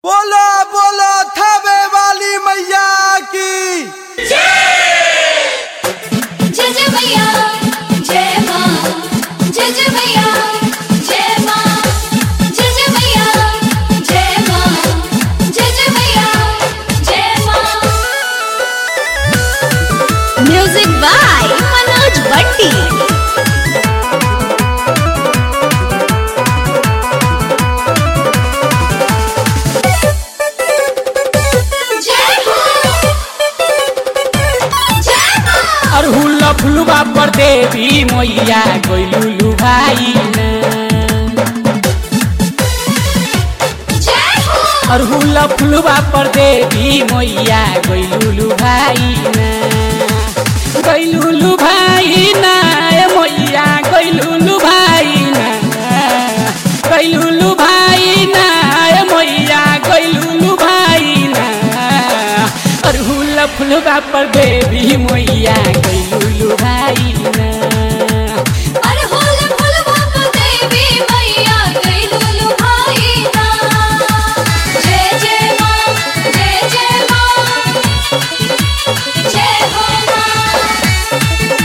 बोलो बोलो थावे वाली मैया की जय जय मैया जय माँ जय जय मैया जय माँ जय जय मैया जय माँ जय जय मैया जय माँ म्यूजिक बाय मनोज बट्टी जय माँ जय माँ अरहुल फुलवा पर देवी मैया गइलुलु भाई जय हो अरहुल फुलवा पर देवी मैया गइलुलु भाई गइलुलु भाई ना ए मैया गइलुलु भाई ना गइलुलु भाई ना ए मैया गइलुलु भाई ना अरहुल फुलवा पर देवी मैया गइलुलु भाई ना अरे होले फुलवा को देवी मैया गई लुलु भाई ना जय जय माँ जय जय माँ जय हो माँ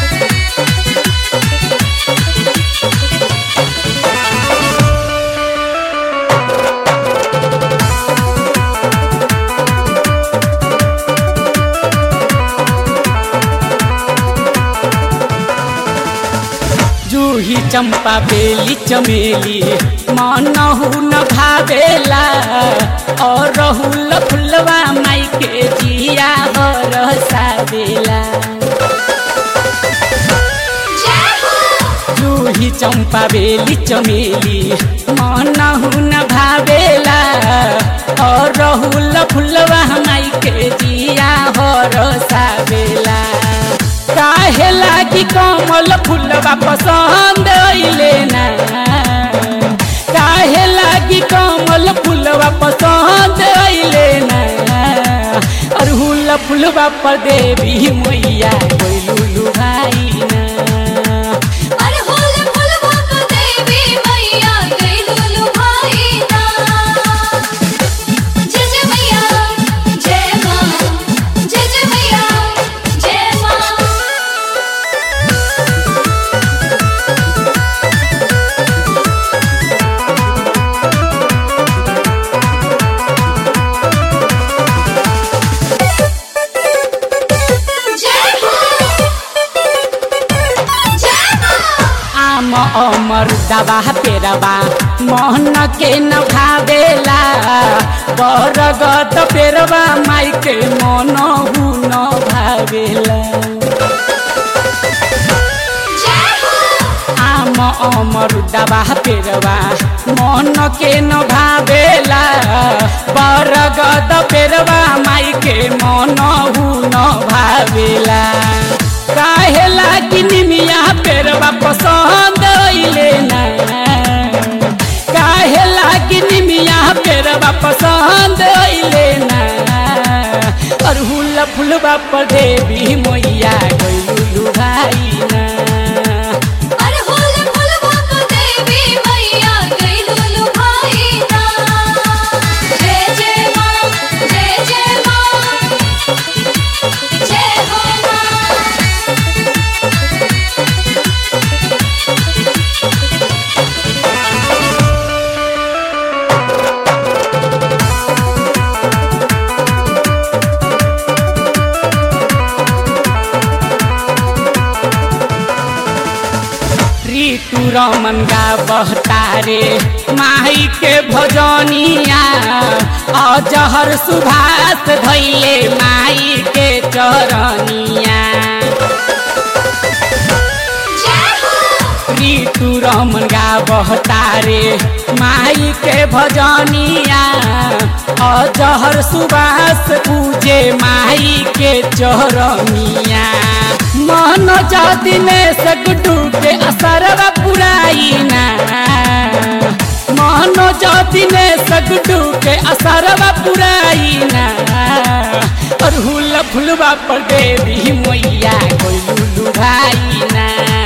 जूही चंपा बेली चमेली मनहु न भावेला और रहुल फुलवा माई के जिया हर सावेला जय हो जूही चंपा बेली चमेली मनहु न भावेला और रहुल फुलवा माई के जिया हर सावेला काहे लागी कमल फुलवा पसंद अइले ना काहे लागी कमल फुलवा पसंद अइले ना अरहुल फुलवा पर देवी मैया गइलुलु भाई ना अरे होले फुलवा को देवी मैया गई लुलु भाई ना जय जय मैया जय माँ जय जय मैया जय माँ जय हो जय माँ आम अमर दवा पेरवा मोहन के न भावेला बरगत पेरवा माई के मन हु न भावेला जय हो आम अमर दवा पेरवा मन के न भावेला बरगत पेरवा माई के मन हु न भावेला काहे लागी निमिया पेरवा पसंद अइले ना काहे लागी निमिया पेरवा पसंद अइले ना अरहुल फुलवा पर देवी मैया गइलुलु भाई ना अरे होले फुलवा को देवी मैया गई लुलु भाई ना जय जय माँ जय जय माँ जय हो माँ ऋतु रमन गा बहतारे माई के भजनिया अजहर सुभाष धैले माई के चरनिया जय हो ऋतु रमन गा बहतारे माई के भजनिया अजहर सुबास पूजे माई के चरनिया मन जदिने सगडू के असरवा पुराइना मन जदिने सगडू के असरवा पुराइना अरहुल फुलवा पर देवी मैया कोइलुलु भाइना